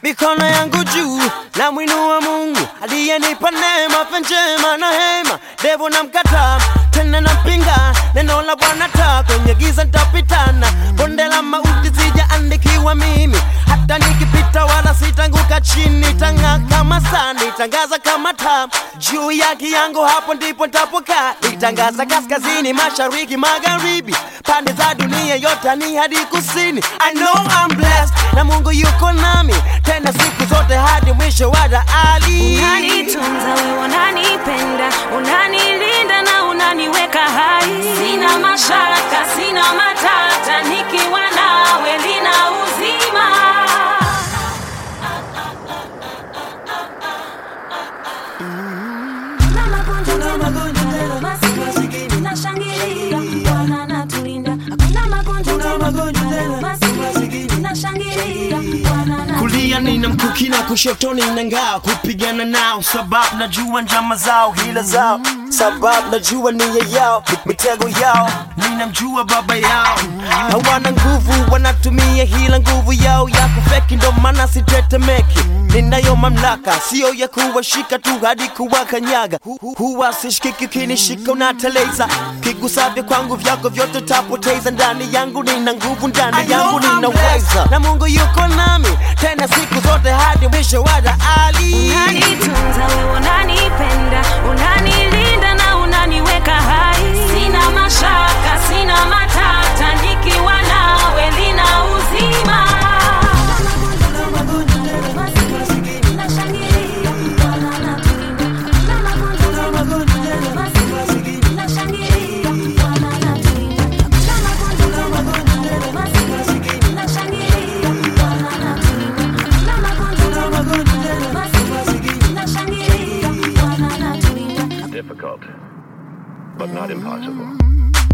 mikono yangu juu na mwinua Mungu aliyenipa neema afya njema na hema. Devo na mkataa tena napinga neno la Bwana, taa kwenye giza nitapitana, bonde la mauti sijaandikiwa mimi, hata nikipita wala sitanguka chini, tang'aa kama saa, nitangaza kama taa juu ya kiango, hapo ndipo nitapokaa, nitangaza kaskazini, mashariki, magharibi, pande za dunia yote ni hadi kusini. I know I'm blessed na Mungu yuko nami tena siku zote hadi mwisho wa dahali. Unanitunza wewe, unanipenda, unanilinda na unaniweka hai. Sina mashaka, sina matata, nikiwa nawe nina uzima. Kuna magonjwa tena, masikini, tunashangilia, Bwana anatulinda. Hakuna magonjwa tena, masikini, tunashangilia, Bwana anatulinda. kulia nina mkuki na kushotoni na ngao kupigana nao, sababu najua njama zao, hila zao, sababu najua nia yao, mitego yao, ninamjua baba yao. Hawana nguvu, wanatumia hila nguvu yao ya kufeki, ndo maana sitetemeki. Ninayo mamlaka, sio ya kuwashika tu hadi kuwakanyaga. Hu- hu- Huwa sishikiki, ukinishika unateleza, kigusavyo kwangu vyako vyote tapoteza. Ndani yangu nina nguvu, ndani yangu ninaweza, na Mungu yuko nami tena siku zote hadi mwisho wa dahali. Unanitunza wewe, unanipenda, unanilinda na unaniweka hai. Sina mashaka, sina matata, nikiwa nawe nina uzima. difficult, but not impossible.